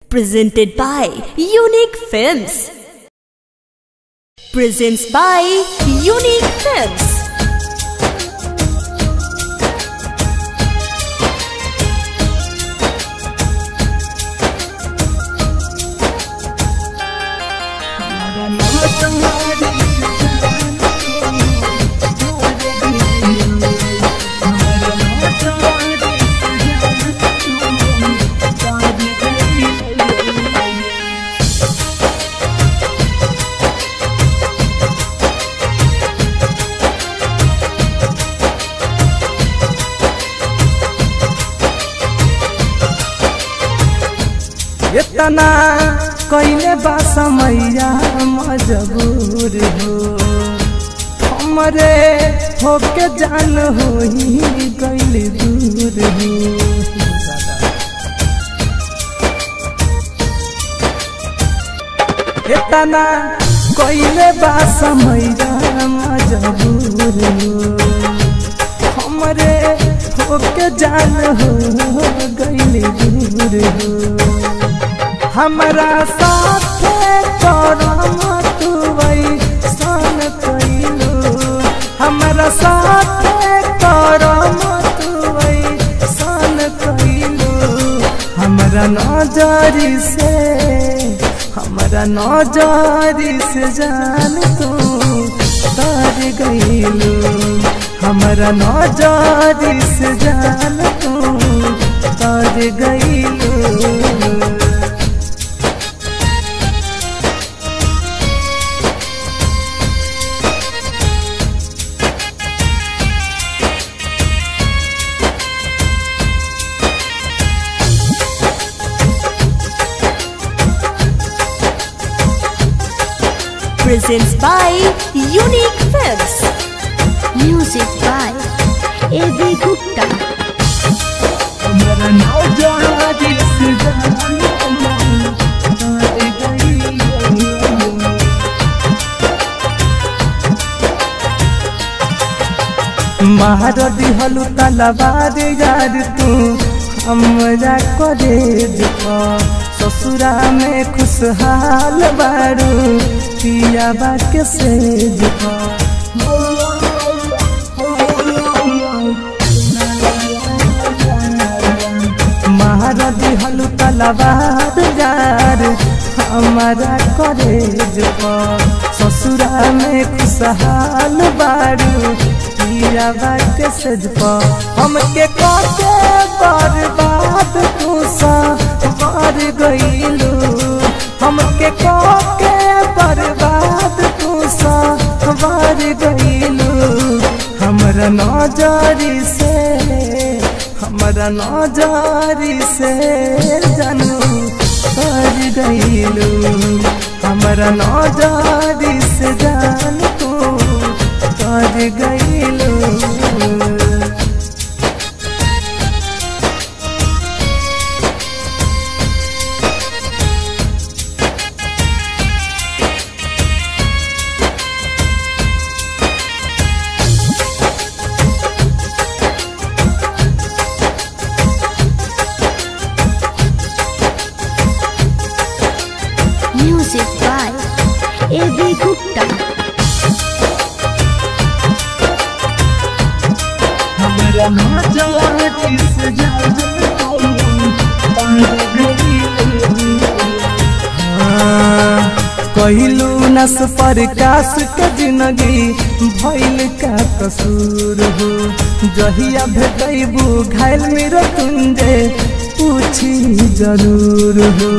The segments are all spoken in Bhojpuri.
Presented by Unique Films. Presents by Unique Films. इतना कैले बा समैया मजबूर हो हमरे होके जान हो गैल दूर हो इतना कैले बा समैया मजबूर हो हमरे होके जान हो गैल दूर हो हमरा साथे करम तुवई सन कैलू हमरा साथे करम तुवई सन कैलू हमरा नजरी से हमरा नजरी से जान तू तर गईलू हमरा नजरी से जान तू तर गईलू Presents by Unique Films. Music by A.V. Gupta. हमरा नौजवानी से जान तर गईलू मार दिहलु तलवार यार तू हमरा करे ससुरा में खुशहाल बारू पिया बा के से मार दिहलु तलवार यार हमारा करे ससुरा में खुशहाल बारू पिया बात सजप हमके काके बर्बाद तू सा मार गईलू हमके काके बर्बाद तू सा मार गईलू हमरा नजरी से हमरा नजरी से जानू कर गईलू हमरा नजरी से जान तू कर गईलू Music by A.V. Gupta. हमरा नजरी से जान कहलू नस प्रकाश के जिंदगी भैल का कसूर हो जहिया भेटबू घायल मेरा तुंजे पूछी जरूर हो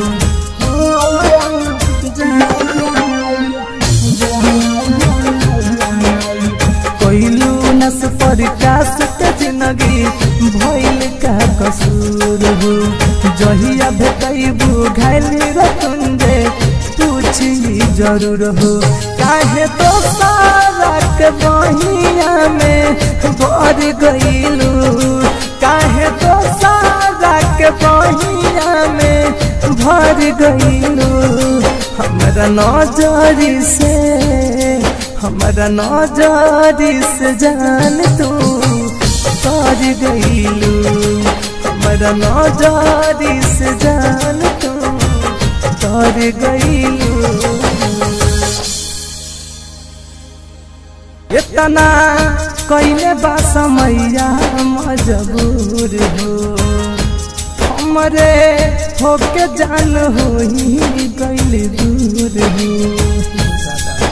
कहलू नस प्रकाश के जिंदगी भैल का कसूर हो जहिया भेटबू घायल मेरा तुंजे पूछी जरूर हो काहे तो सारा के बहिया में भर गईलू काहे तो सारा के बहिया में भर गईलू हमरा नजरी से हमरा नजरी से जान तू कर गईलू हमरा नजरी से जान तू गईलू इतना कैले बा समैया मजबूर हो हमरे होके जान हो गईल दूर हो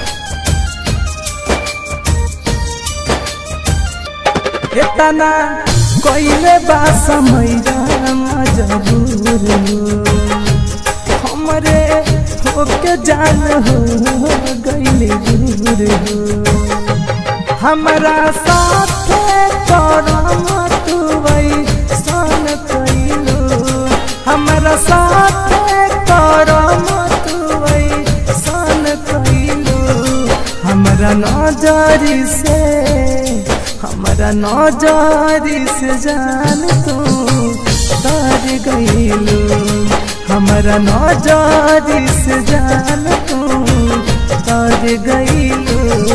इतना कैले बा समैया मजबूर हो हमरे होके जान हो गईल दूर हो हमरा साथ करम तुवई सन कैलू हमरा साथ करम तुवई सन कैलू हमरा नजरी से हमरा नजरी से जान तू तर गईलू हमरा नजरी से जान तू तर गईलू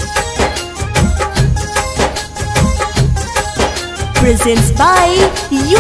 Presents by